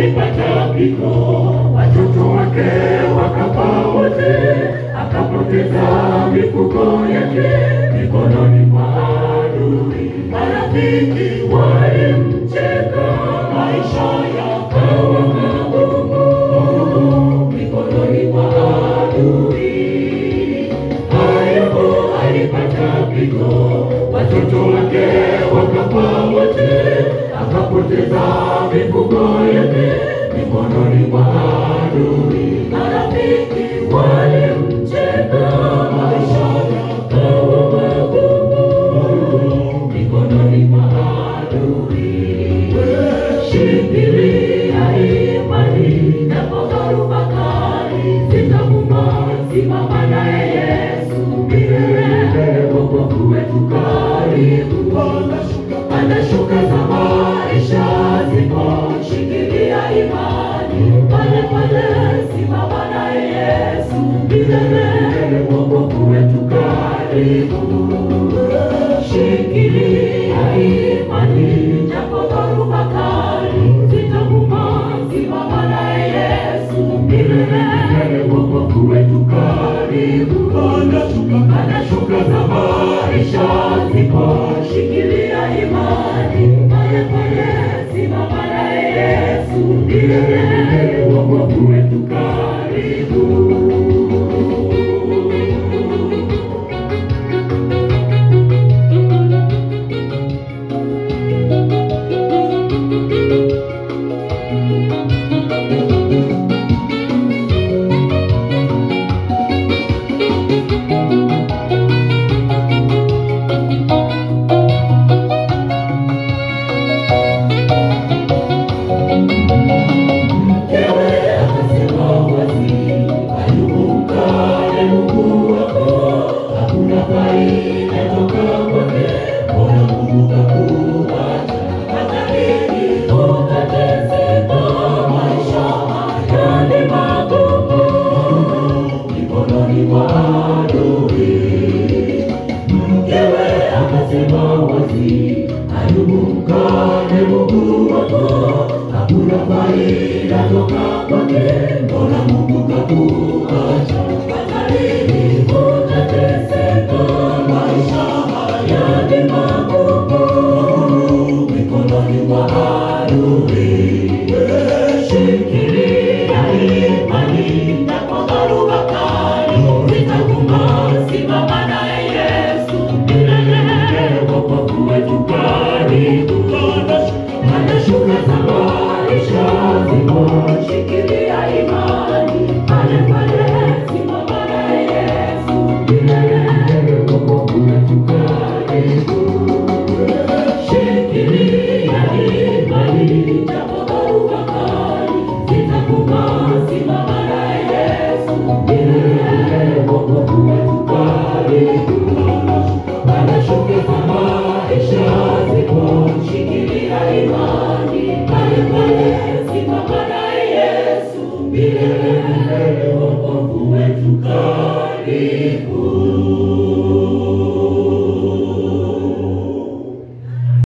alipata pigo, watoto wake wakafa wote, akapoteza mifugo yake mikononi mwa adui. Marafiki walimcheka, maisha yakawa magumu mikononi mwa adui. Ayubu alipata pigo, watoto wake wakafa wote, akapoteza mifugo yake mikononi mwa adui. Marafiki walimcheka, maisha yakawa magumu mikononi mwa adui. Shikilia imani, japo dhoruba kali zitavuma, simama naye Yesu milele, wokovu wetu karibu. Anashuka za maisha zipo, shikilia imani, pale pale, simama naye Yesu milele, wokovu wetu karibu. Shikilia imani, japo dhoruba kali zitavuma, simama naye Yesu milele, wokovu wetu karibu. Anashuka za maisha zipo, shikilia imani, pale pale, simama naye Yesu milele, wokovu wetu karibu. Mkewe akasema wazi, Ayubu mkane Mungu wako, hakuna faida toka kwake, mbona Mungu kakuacha? Hata ili ukateseka, maisha haya ni magumu, mikononi mwa adui. Mkewe akasema wazi, Ayubu mkane Mungu wako, hakuna faida toka kwake, mbona Mungu kakuacha?